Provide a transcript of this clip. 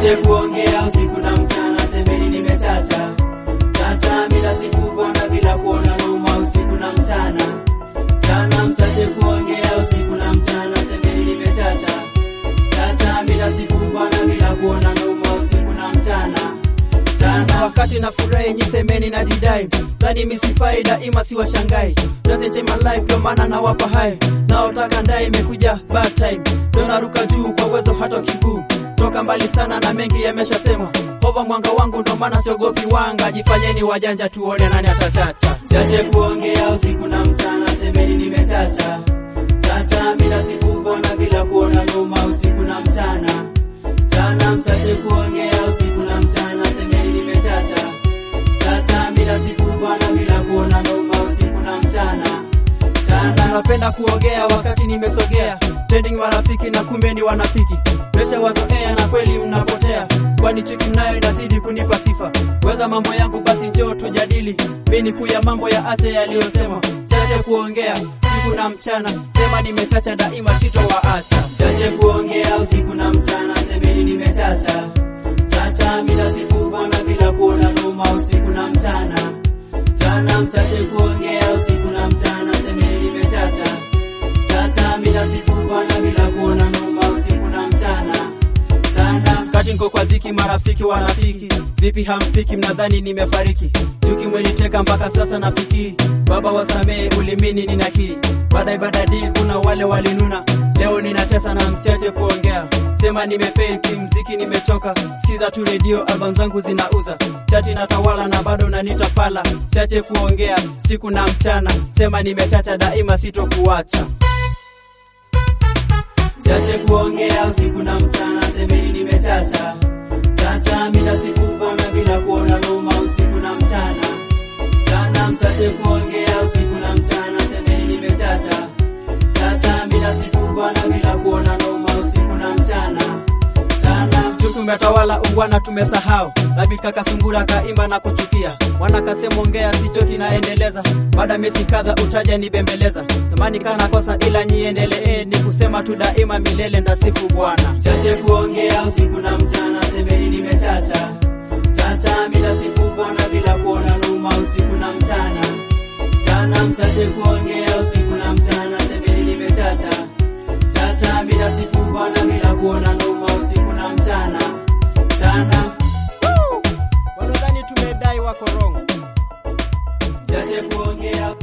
Siache kuongea usiku na mchana, semeni nimechacha chacha, bila siku bwana, bila kuona noma usiku na mchana chana, msache kuongea usiku na mchana, semeni nimechacha chacha, bila siku bwana, bila kuona noma usiku na mchana chana. wakati na furahi nyisemeni na jidai dhani misifai daima siwashangai doesn't take my life ndo maana nawapa hai naotaka ndai imekuja bad time ndo naruka juu kwa uwezo hata kiguu toka mbali sana na mengi yameshasema hova mwanga wangu ndo maana siogopi wanga jifanyeni wajanja tuone nani atachacha Siache kuongea usiku na mchana, semeni nimechacha chacha, bila siku bwana, bila kuona noma usiku na mchana chana, msache kuongea usiku na mchana, semeni nimechacha chacha, bila siku bwana, bila kuona noma usiku na mchana chana. napenda kuongea wakati nimesogea trending marafiki na kumbe ni wanafiki mesha wazoea na kweli mnapotea kwani chuki mnayo inazidi kunipa sifa weza mambo yangu basi njoo tujadili mi ni kuya mambo ya ache yaliyosema chache kuongea siku na mchana sema nimechacha daima sitowaacha Siache kuongea usiku na mchana, semeni nimechacha chacha, bila siku bwana, bila kuona noma usiku na mchana chana, msache kuongea usiku na mchana, semeni nimechacha chacha, bila siku bwana, bila kuona noma usiku na mchana chana. kati niko kwa dhiki marafiki wanafiki vipi hamfiki mnadhani nimefariki juki mweniteka mpaka sasa nafikiri baba wasamehe ulimini ninakiri baada ibada dii kuna wale walinuna leo ninatesa na msiache kuongea sema nimefail kimziki nimechoka sikiza tu redio album zangu zinauza chati na tawala na bado nanita pala siache kuongea siku na mchana sema nimechacha daima sitokuacha Siache kuongea usiku na mchana, semeni nimechacha chacha, bila siku bwana, bila kuona noma usiku na mchana chana, msache kuongea usiku na mchana, semeni nimechacha chacha, bila siku bwana, bila kuona noma usiku na mchana chana. Juku umetawala ungwana tumesahau Labi kaka sungura kaimba na kuchukia Mwana kasema ongea sichoki naendeleza Baada miezi kadha utaja nibembeleza Samani kana kosa ila nyiendelee Ni kusema tu daima milele ndasifu Bwana Siache kuongea usiku na mchana, semeni nimechacha chacha, bila siku bwana, bila kuona noma usiku na mchana chana, msache kuongea usiku na mchana, semeni nimechacha chacha, bila siku bwana, bila kuona noma usiku na mchana chana. Walodhani tumedai wako wrong Siache kuongea